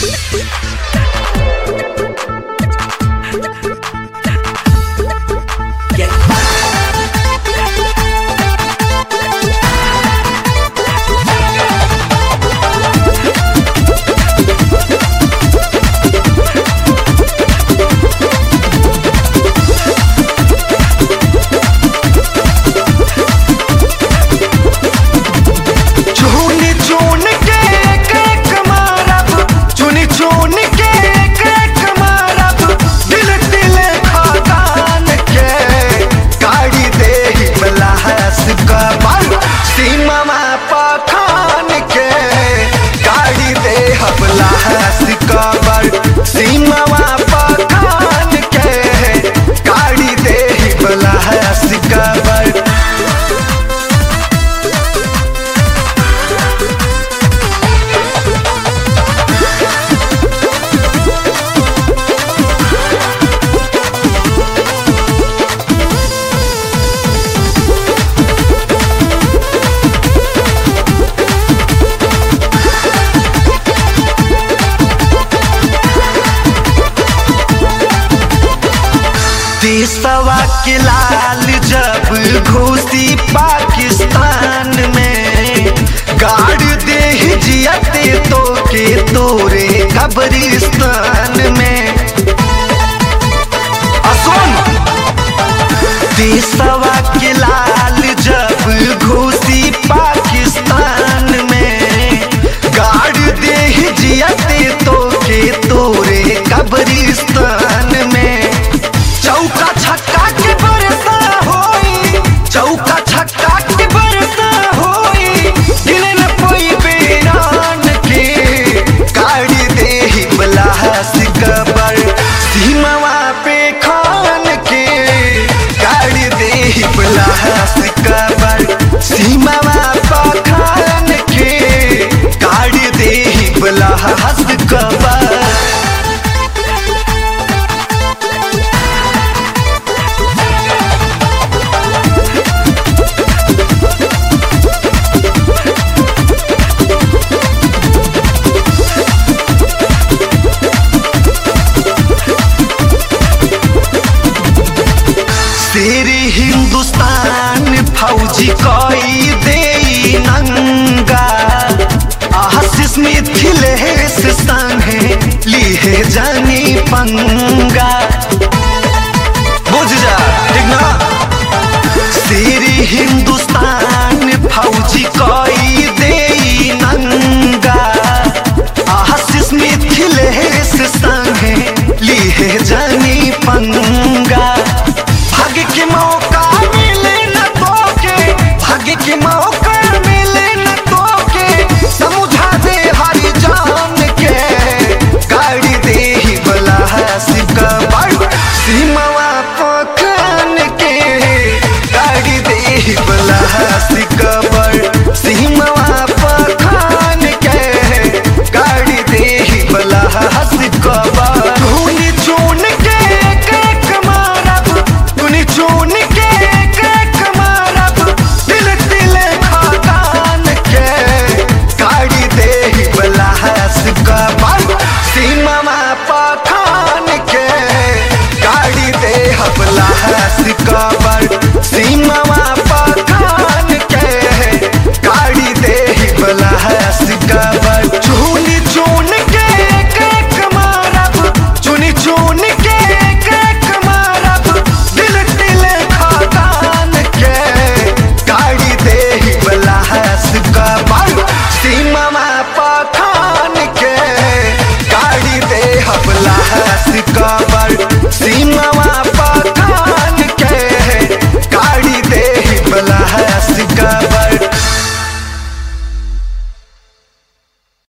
चुनी चुन के एक एक मारब चुनी चुन के एक एक मारब दिल दिल खदान के गाड़ी दे बलास कबर सीमा पखान के गाड़ी दे बलास कबर सीमा पखान के गाड़ी दे बलास कबर देशवा के लाल जब घुसी पाकिस्तान में गाड़ दे जियते तो के तोरे कब्रिस्तान में असुन देशवा के लाल जब घुसी पाकिस्तान में गाड़ दे जियते तो के तोरे कब्रिस्तान में चौका छक्का के बरसा होई चौका छक्का के बरसा होई दिल न कोई बेरान के गाड़ी दे बलास कबर सीमावा पे खान के गाड़ी दे बलास कबर सीमावा पे खान के गाड़ी दे बलास कबर तेरे हिंदुस्तान फौजी कोई दे नंगा आशीष मिथिलेश संगे लिए जानी पंगा बुझ जा ठीक ना तेरे हिंदुस्तान फौजी कोई दे नंगा आशीष मिथिलेश संगे लिए जानी पंगा भाग्य के मौका मिले न तो के भाग्य के मौका मिले न तो के समझा दे हरी जान के गाड़ी दे ही बलास कबर सीमावा पखान के गाड़ी दे ही बलास कबर सीमावा पखान के गाड़ी दे ही बलास कबर चुनी चुन के एक एक मारब चुनी चुन के एक एक मारब दिल दिल खदान के गाड़ी दे ही बलास कबर सीमा पखान के गाड़ी दे बलास कबर सीमा पखान के गाड़ी दे ही बलास कबर चुनी चुन के एक एक मारब चुनी चुन के एक एक मारब दिल दिल खदान के गाड़ी दे ही बलास कबर सीमा पखान के गाड़ी दे बलास कबर सीमा